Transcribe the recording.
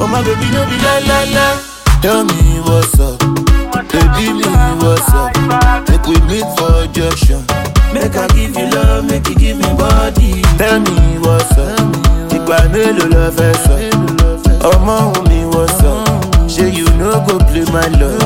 Oh my baby, no be la la la. Tell me what's up, baby, me what's up. Make we meet for junction. Make I give you love, make you give me body. Tell me what's up, ìgbà mélòó lọ fẹ́ sọ? Ọmọ òun mi what's up? Ṣé you no go play my love?